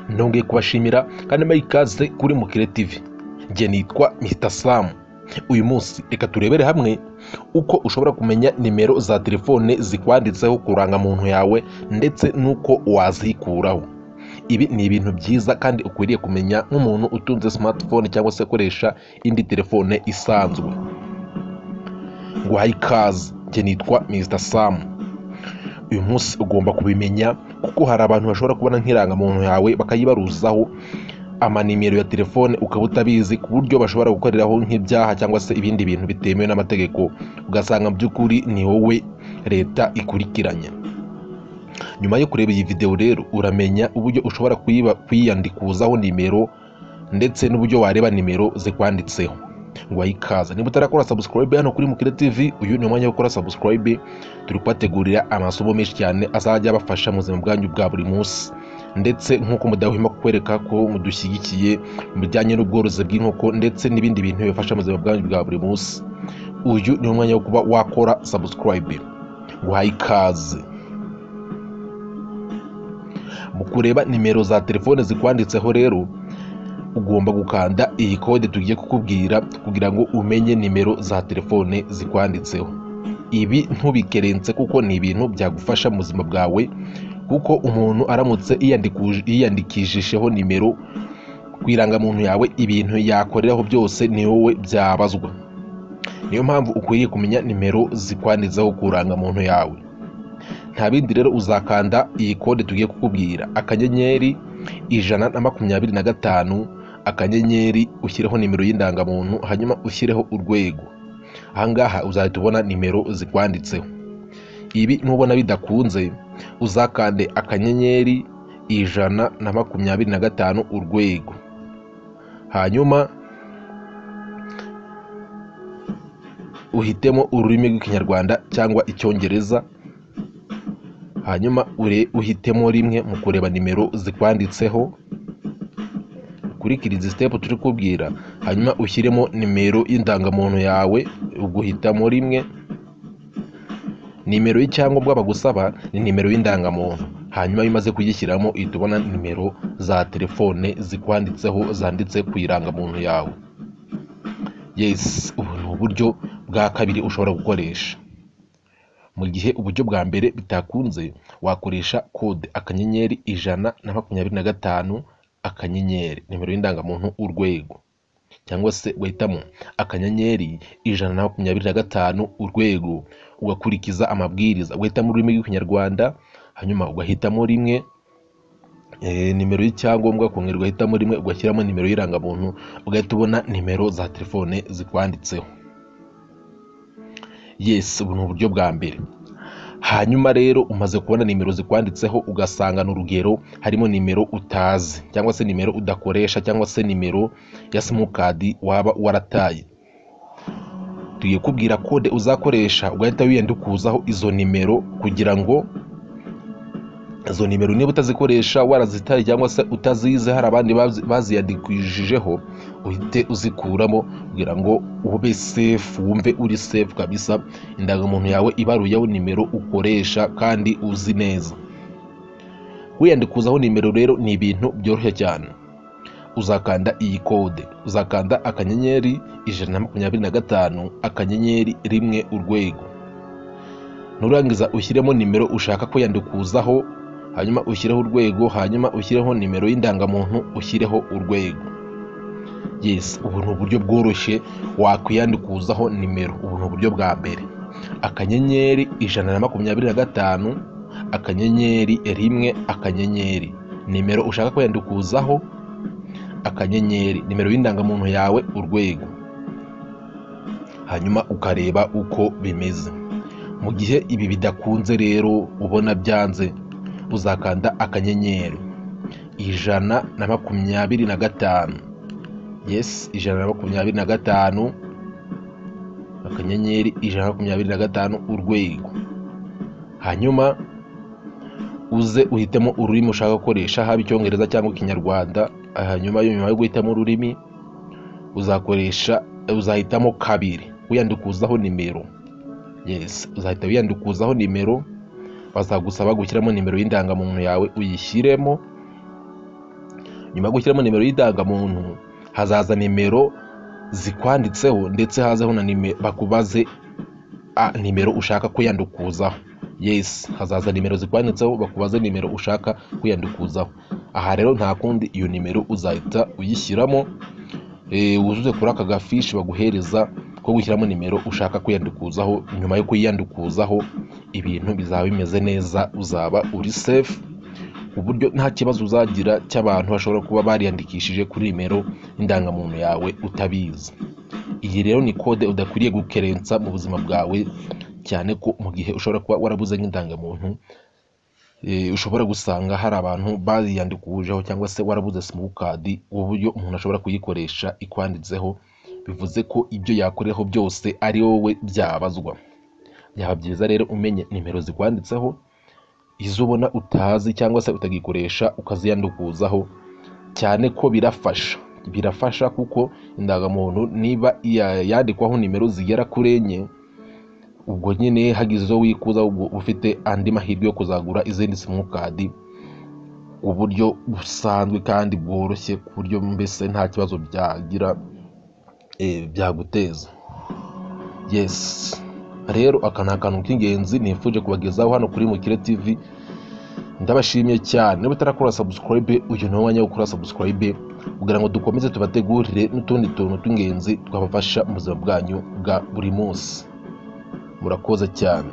ntongeye kubashimira kandi mbaye ikaze kuri mukire tv njye nitwa mr sam uyu munsi reka turebere hamwe uko ushobora kumenya nimero za telefone zikwanditseho ku rangamuntu yawe ndetse n'uko wazikuraho ibi ni ibintu byiza kandi ukwiriye kumenya nk'umuntu utunze smartphone cyangwa se akoresha indi telefone isanzwe guhaye ikaze njye nitwa mr sam uyu munsi ugomba kubimenya kuko hari abantu bashobora kubona nk'irangamuntu yawe bakayibaruzaho amanimero ya telefone ukaba utabizi ku buryo bashobora gukoreraho nk'ibyaha cyangwa se ibindi bintu bitemewe n'amategeko ugasanga mu by'ukuri ni wowe leta ikurikiranya nyuma yo kureba iyi videwo rero uramenya uburyo ushobora kuyiba- kwiyandikuzaho nimero ndetse n'uburyo wareba nimero zikwanditseho ngo ikaze niba utarakora subscribe hano kuri mukire tv uyu ni umwanya wo gukora subscribe turi kubategurira amasomo menshi cyane azajya abafasha mu buzima bwanyu bwa buri munsi ndetse nk'uko mudahwema kukwereka ko mudushyigikiye mu bijyanye n'ubworozi bw'inkoko ndetse n'ibindi bintu bibafasha mu buzima bwanyu bwa buri munsi uyu ni umwanya wo kuba wakora subscribe guhaye ikaze mu kureba nimero za telefone zikwanditseho rero ugomba gukanda iyi kode tugiye kukubwira kugira ngo umenye nimero za telefone zikwanditseho ibi ntubikerense kuko ni ibintu byagufasha mu buzima bwawe kuko umuntu aramutse yiyandikuje- yiyandikishijeho nimero ku irangamuntu yawe ibintu yakoreraho byose ni wowe byabazwa niyo mpamvu ukwiriye kumenya nimero zikwanditseho ku irangamuntu yawe nta bindi rero uzakanda iyi kode tugiye kukubwira akanyenyeri ijana na makumyabiri na gatanu akanyenyeri ushyireho nimero y'indangamuntu hanyuma ushyireho urwego ahangaha uzahita ubona nimero zikwanditseho ibi nubona bidakunze uzakande akanyenyeri ijana na makumyabiri na gatanu urwego hanyuma uhitemo ururimi rw'ikinyarwanda cyangwa icyongereza hanyuma ure uhitemo rimwe mu kureba nimero zikwanditseho ukurikire izi sitepu turi kubwira hanyuma ushyiremo nimero y'indangamuntu yawe uguhitamo rimwe nimero y'icyangombwa bagusaba ni nimero y'indangamuntu hanyuma iyo umaze kuyishyiramo uhita ubona nimero za telefone zikwanditseho zanditse ku irangamuntu yawe yes ubu ni uburyo bwa kabiri ushobora gukoresha mu gihe uburyo bwa mbere bitakunze wakoresha kode akanyenyeri ijana na makumyabiri na gatanu akanyenyeri nimero y'indangamuntu urwego cyangwa se uhitamo akanyenyeri ijana na makumyabiri na gatanu urwego ugakurikiza amabwiriza uhitamo ururimi rw'ikinyarwanda hanyuma ugahitamo rimwe eh, nimero y'icyangombwa kongera ugahitamo rimwe ugashyiramo nimero y'irangamuntu ugahita ubona nimero za telefone zikwanditseho yes ubu ni uburyo bwa mbere hanyuma rero umaze kubona nimero zikwanditseho ugasanga ni urugero harimo nimero utazi cyangwa se nimero udakoresha cyangwa se nimero ya simukadi waba warataye tugiye kubwira kode uzakoresha ugahita wiyandikuzaho izo nimero kugira ngo izo nimero niba utazikoresha warazitaye cyangwa se utazize hari abandi bazi- baziyandikishijeho uhite uzikuramo kugira ngo ube sefu wumve uri sefu kabisa indangamuntu yawe ibaruyeho nimero ukoresha kandi uzi neza wiyandikuzaho nimero rero ni ibintu byoroshye cyane uzakanda iyi kode uzakanda akanyenyeri ijana na makumyabiri na gatanu akanyenyeri rimwe urwego nurangiza ushyiremo nimero ushaka kwiyandikuzaho hanyuma ushyireho urwego hanyuma ushyireho nimero y'indangamuntu ushyireho urwego yes ubu ni uburyo bworoshye wakwiyandikuzaho nimero ubu ni uburyo bwa mbere akanyenyeri ijana na makumyabiri na gatanu akanyenyeri rimwe akanyenyeri nimero ushaka kwiyandikuzaho akanyenyeri nimero y'indangamuntu yawe urwego hanyuma ukareba uko bimeze mu gihe ibi bidakunze rero ubona byanze uzakanda akanyenyeri ijana na makumyabiri na gatanu yes ijana na makumyabiri na gatanu akanyenyeri ijana na makumyabiri na gatanu urwego hanyuma uze uhitemo ururimi ushaka gukoresha haba icyongereza cyangwa ikinyarwanda hanyuma yo nyuma yo guhitamo ururimi uzakoresha uzahitamo kabiri wiyandikuzaho nimero yes uzahita wiyandikuzaho nimero bazagusaba gushyiramo nimero y'indangamuntu yawe uyishyiremo nyuma yo gushyiramo nimero y'idangamuntu hazaza nimero zikwanditseho ndetse hazeho na nimero bakubaze a nimero ushaka kwiyandukuzaho yes hazaza nimero zikwanditseho bakubaze nimero ushaka kwiyandukuzaho aha rero nta kundi iyo nimero uzahita uyishyiramo eh, wuzuze kuri aka gafishi baguhereza ko gushyiramo nimero ushaka kwiyandikuzaho nyuma yo kuyiyandukuzaho ibintu bizaba bimeze neza uzaba uri safe ku buryo nta kibazo uzagira cy'abantu bashobora kuba bariyandikishije kuri nimero indangamuntu yawe utabizi iyi rero ni kode udakwiriye gukerensa mu buzima bwawe cyane ko mu gihe ushobora kuba warabuze nk'indangamuntu eh, ushobora gusanga hari abantu bayiyandikujeho cyangwa se warabuze simukadi uburyo umuntu ashobora kuyikoresha ikwanditseho bivuze ko ibyo yakoreho byose ari wowe byabazwa byaba byiza rero umenye nimero zikwanditseho izo ubona utazi cyangwa se utagikoresha ukaziyandukuzaho cyane ko birafasha birafasha kuko indangamuntu niba iya- yandikwaho nimero zigera kuri enye ubwo nyine hagize izo wikuza ubwo uba ufite andi mahirwe yo kuzagura izindi simukadi uburyo busanzwe kandi bworoshye ku buryo mbese nta kibazo byagira eh, byaguteza yes rero aka ni akantu k'ingenzi nifuje kubagezaho hano kuri mukire tv ndabashimiye cyane niba utarakora subscribe uyu ni wo mwanya wo gukora subscribe kugira ngo dukomeze tubategurire n'utundi tuntu tw'ingenzi twabafasha mu buzima bwanyu bwa buri munsi murakoze cyane